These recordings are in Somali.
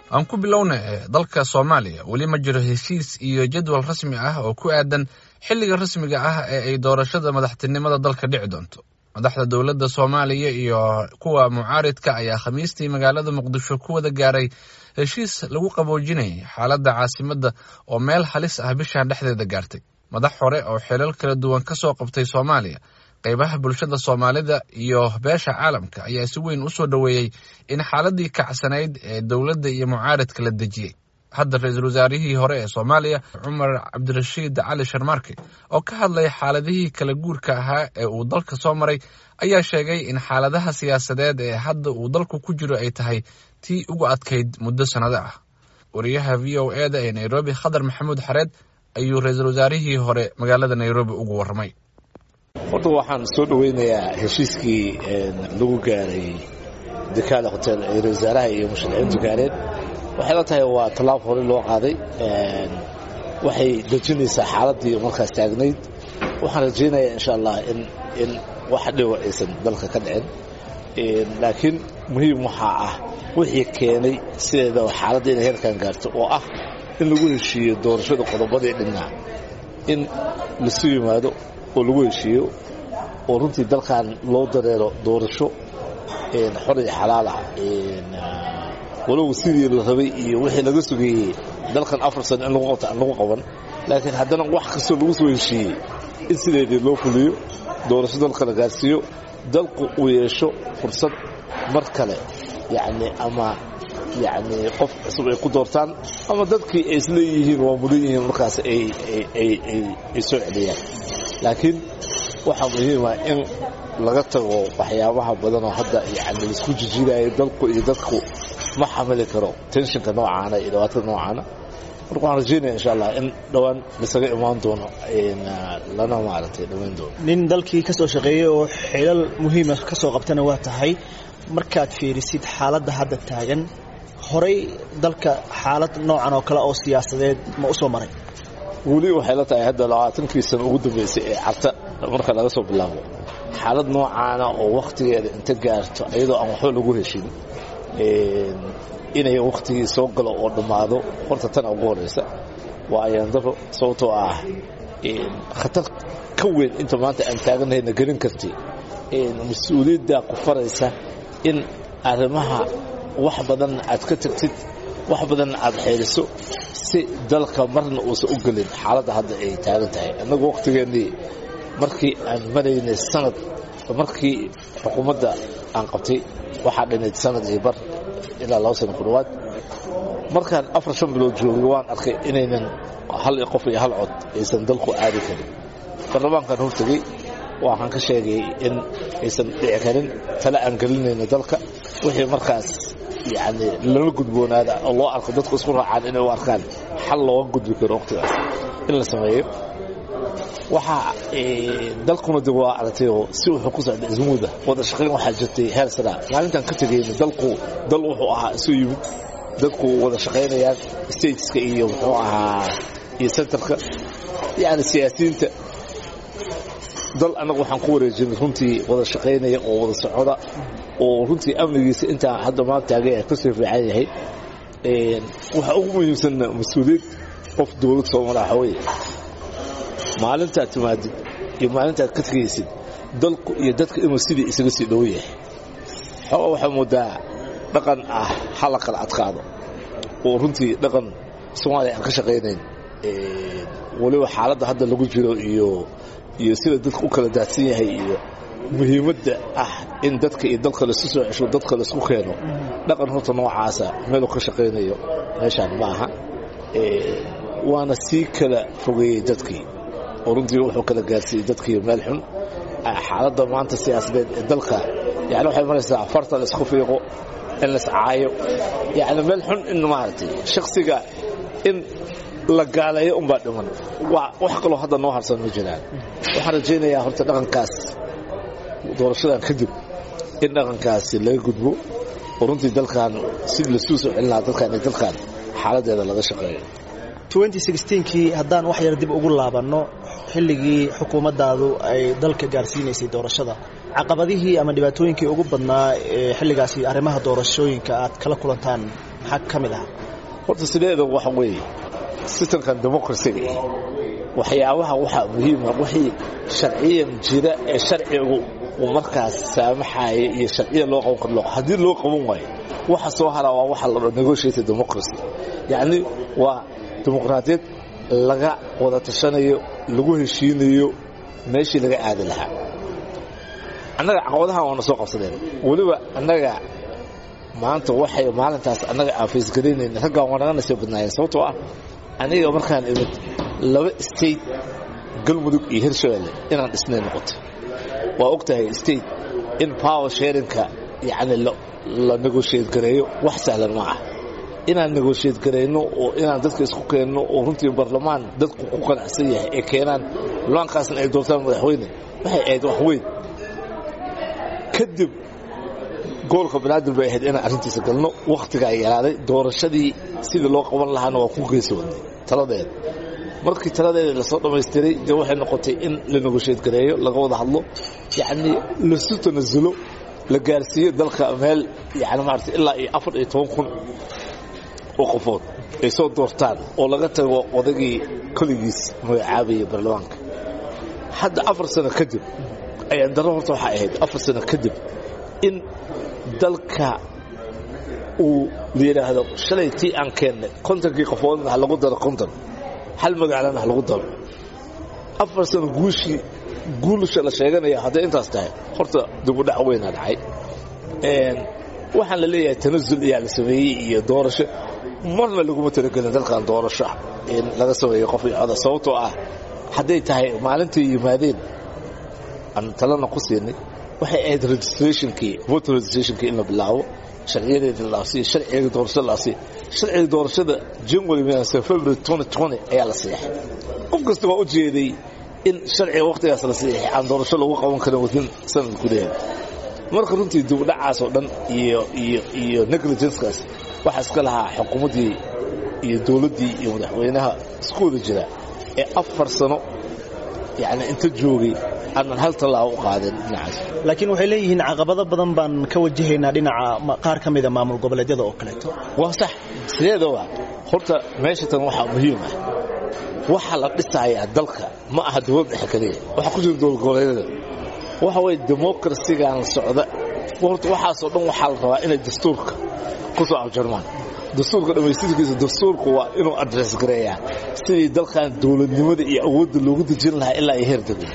aan ku bilowna dalka soomaaliya weli ma jiro heshiis iyo jadwal rasmi ah oo ku aadan xilliga rasmiga ah ee ay doorashada madaxtinimada dalka dhici doonto madaxda dowladda soomaaliya iyo kuwa mucaaridka ayaa khamiistii magaalada muqdisho ku wada gaaray heshiis lagu qaboojinayay xaaladda caasimadda oo meel halis ah bishan dhexdeeda gaartay madax hore oo xilal kala duwan ka soo qabtay soomaaliya qaybaha bulshada soomaalida iyo beesha caalamka ayaa si weyn u soo dhoweeyey in xaaladii kacsanayd ee dowladda iyo mucaaridka la dejiyey hadda ra-iisul wasaarihii hore ee soomaaliya cumar cabdirashiid cali sharmaarke oo ka hadlay xaaladihii kala guurka ahaa ee uu dalka soo maray ayaa sheegay in xaaladaha siyaasadeed ee hadda uu dalku ku jiro ay tahay tii ugu adkayd muddo sannado ah wariyaha v o e da ee nairobi khadar maxamuud xareed ayuu ra-iisul wasaarihii hore magaalada nairobi ugu warramay horta waxaan soo dhoweynayaa heshiiskii lagu gaaray dekaada hotel ee ra wasaaraha iyo musharaxiintu gaareen waxay la tahay waa tallaab hore loo qaaday waxay dejinaysaa xaaladdii markaas taagnayd waxaan rajaynayaa insha allah in in wax dhiba aysan dalka ka dhicin laakiin muhiim waxaa ah wixii keenay sideedaba xaaladda inay heerkan gaarto oo ah in lagu heshiiyo doorashada qodobadii dhinnaa in lasu yimaado oo lagu heshiiyo oo runtii dalkan loo dareero doorasho xor iyo xalaal ah walow sidii la rabay iyo wixii laga sugeeyey dalkan afar sano in lagu qabto aan lagu qaban laakiin haddana wax kastoo lagu soo heshiiyey in sideedii loo fuliyo doorasho dalka la gaarsiiyo dalku uu yeesho fursad mar kale yacni ama yacni qof cusub ay ku doortaan ama dadkii ay isleeyihiin waa mudan yihiin markaas ay soo celiyaan laakiin waxaa muhiima in laga tago waxyaabaha badanoo hadda yani laisku jijiidayo dalku iyo dadku ma xamili karo tenshinka noocaana iyo dhibaatada noocaana marka waxaan rajaynaya insha allah in dhowaan lasaga imaan doono lana maaragtay dhammayn doono nin dalkii ka soo shaqeeyey oo xilal muhiima ka soo qabtana waa tahay markaad fiirisid xaaladda hadda taagan horay dalka xaalad noocan oo kale oo siyaasadeed ma u soo maray weli waxay la tahay hadda labaatankii sano ugu dambaysay ee carta marka laga soo bilaabo xaalad noocaana oo wakhtigeeda inta gaarto iyadoo aan waxba lagu heshin inay wakhtigii soo galo oo dhammaado horta tan ugu horraysa waa ayaandaro sababtoo ah khatar ka weyn inta maanta aan taaganahayna gelin karti mas-uuliyaddaa ku faraysa in arrimaha wax badan aad ka tagtid wax badanna aad xeeliso si dalka marna uusan u gelin xaaladda hadda ay taagan tahay innagu wakhtigeennii markii aan maraynay sanad markii xukuumadda aan qabtay waxaa dhinayd sanad iyo bar ilaa laba sano ku dhowaad markaan afar shan bilood joogay waan arkay inaynan hal qof iyo hal cod aysan dalku aadi karin baarlamaankaan hortegey waxaan ka sheegay in aysan dhici karin tale aan gelinayno dalka wixii markaas yacni lala gudboonaada oo loo arko dadku isku raacaan inay u arkaan xal looga gudbi karo wakhtigaas in la sameeyo waxaa dalkuna dib waa aragtayoo si wuxuu ku socday ismuuda wada shaqayn waxaa jirtay heer saraa maalintaan ka tegayna dalku dal wuxuu ahaa isu yimid dadku wada shaqaynayaan stateska iyo muxuu ahaa iyo centerka yacni siyaasiyiinta dal annagu waxaan ku wareejinay runtii wada shaqaynaya oo wada socoda oo runtii amnigiisa intaa hadda maanta taagay kasoo fiican yahay waxaa ugu muhiimsanna mas-uuliyad qof dowlad soomaliya waxa weeye maalintaad timaadid iyo maalintaad ka tegaysid dalku iyo dadka inuu sidii isaga sii dhow yahay xoogaa waxaa moodaa dhaqan ah hala kala adkaado oo runtii dhaqan soomaaliya aan ka shaqaynayn weliba xaaladda hadda lagu jiro iyo iyo sida dadka u kala daadsan yahay iyo muhiimadda ah in dadka iyo dalka laisu soo cesho dadka laisku keeno dhaqan horta noocaasa meeluu ka shaqaynayo meeshaan ma aha waana sii kala fogeeyey dadkii oo runtii wuxuu kala gaarsiiyey dadkii meel xun xaaladda maanta siyaasadeed ee dalka yani waxay maraysaa farta laisku fiiqo in laiscaayo yani meel xun in maaragtay shaksiga in la gaaleeyo unbaa dhiman wax kaloo hadda noo harsan ma jiraan waxaan rajaynayaa horta dhaqankaas doorashadan kadib in dhaqankaasi laga gudbo oo runtii dalkan sidii lasuu soo celin lahaa dadkan iyo dalkan xaaladeeda laga shaqeeyo kii haddaan wax yar dib ugu laabanno xilligii xukuumaddaadu ay dalka gaarsiinaysay doorashada caqabadihii ama dhibaatooyinkii ugu badnaa ee xilligaasi arrimaha doorashooyinka aad kala kulantaan maxaa ka mid ahaa horta sideeda waxa weeye sistamkan democracyga eh waxyaabaha waxaa muhiima wixii sharciyan jira ee sharcigu uu markaas saamaxaaya iyo sharciya loo qaban karo haddii loo qaban waayo waxa soo haraa waa waxa la dho negotiated democracy yacni waa dimuqraadiyad laga wada tashanayo lagu heshiinayo meeshii laga aadi lahaa annaga caqabadahan waana soo qabsadeen weliba annaga maanta waxay maalintaas annaga aan faysgaraynayna raggaan waa naga nasoo badnaayeen sababtoo ah aniga markaan imid laba state galmudug iyo hirshabelle inaan dhisnay noqotay waa og tahay state in power sharinka yacni la negotiate gareeyo wax sahlan ma ah inaan negotiate garayno oo inaan dadka isku keenno oo runtii barlamaan dadku ku qanacsan yahay ee keenaan baarlamaankaasna ay doortaan madaxweyne waxay ahayd wax weyn kadib gobolka banaadir bay ahayd inaan arrintiisa galno wakhtigaa yaraaday doorashadii sidii loo qaban lahaana waa ku geesoodnay taladeeda markii taladeeda lasoo dhammaystiray dee waxay noqotay in la negotiate gareeyo laga wada hadlo yacnii lasu tanasulo la gaarsiiyo dalka meel yani maarata ilaa iyo afar iyo toban kun oo qofood ay soo doortaan oo laga tago odagii koligiis magacaabaya baarlamaanka hadda afar sano kadib ayaan darro horta waxaa ahayd afar sano kadib in dalka uu la yidhaahdo shalay tii aan keennay kontonkii qofoodna ha lagu daro konton hal magaalana ha lagu daro afar sano guushii guulusha la sheeganaya hadday intaas tahay horta dibudhac weynaa dhacay waxaan la leeyahay tanasul iyaa la sameeyey iyo doorasho marna laguma talagelin dalkan doorasho in laga sameeyo qof iyo coda sababtoo ah hadday tahay maalintai yimaadeen aan talana ku siinay waxay ahayd registrationkii voter registrationkii in la bilaabo sharciyadeeda la asiiyo sharciga doorashada la asiiyo sharciga doorashada january minase february 2020 ayaa la siixay qof kasta waa u jeeday in sharciga wakhtigaas la siixay aan doorasho lagu qaban karin wadin sanad gudaheeda marka runtii dibudhacaas oo dhan iyo iyo iyo negligencekaas waxaa iska lahaa xukuumaddii iyo dowladdii iyo madaxweynaha isku wada jira ee afar sano yacni inta joogay aanan hal tallaabo u qaadin dhinacaas laakiin waxay leeyihiin caqabado badan baan ka wajahaynaa dhinaca qaar ka mida maamul goboleedyada oo kaleeto waa sax sideedaba horta meesha tan waxaa muhiim ah waxa la dhisayaa dalka ma aha dowlad dhexe keliya waxa ku jira dowlad goboleedyada waxa weye demokrasigan socda horta waxaasoo dhan waxaa la rabaa inay dastuurka ku soo abjarmaan dastuurka dhammaystirkiisa dastuurku waa inuu adres gareeyaa sidii dalkan dowladnimada iyo awoodda loogu dejin lahaa ilaa ay heer degmo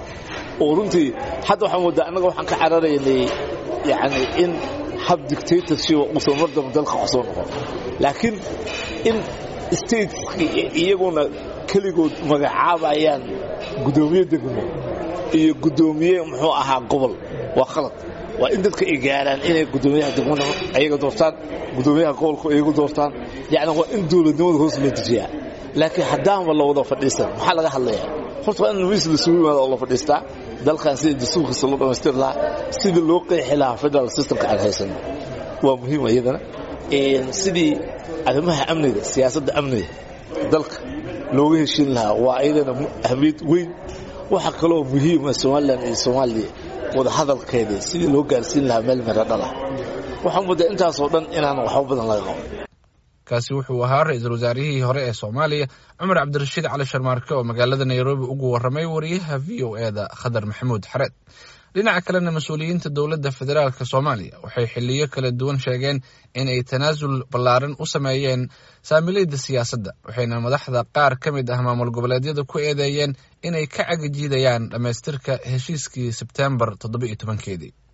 oo runtii hadda waxaan moodaa annaga waxaan ka cararaynay yacni in hab dictatorship uusan mar damba dalka ku soo noqon laakiin in stateski iyaguna keligood magacaabayaan guddoomiye degmo iyo guddoomiye muxuu ahaa gobol waa khalad waa in dadka ay gaaraan inay guddoomiyaha degmada ayaga doortaan guddoomiyaha gobolku iyagu doortaan yacni waa in dowladnimada hoos loo dejiyaa laakiin haddaanba la wada fadhiisan maxaa laga hadlayaa horta waa in miis lasugu yimaado oo la fadhiistaa dalkan sidii dastuurkiisa loo dhammaystiri lahaa sidii loo qeexi lahaa federal systemka aan haysano waa muhiim iyadana sidii arrimaha amniga siyaasadda amniga dalka looga heshin lahaa waa iyadana ahmiyad weyn waxaa kaloo muhiima somalilan iyo soomaaliya wada hadalkeedii sidii loo gaarsiin lahaa meel mero dhalah waxaan muddaa intaasoo dhan inaan waxba badan laga qabo kaasi wuxuu ahaa ra-iisul wasaarihii hore ee soomaaliya cumar cabdirashiid cali sharmaarke oo magaalada nairobi ugu warramay wariyaha v o e da khadar maxamuud xareed dhinaca kalena mas-uuliyiinta dowladda federaalk soomaaliya waxay xiliyo kala duwan sheegeen in ay tanaasul ballaaran u sameeyeen saamilayda siyaasadda waxayna madaxda qaar ka mid ah maamul goboleedyada ku eedeeyeen inay ka cagajiidayaan dhammaystirka heshiiskii sebteembar toddoba iyo tobankeedii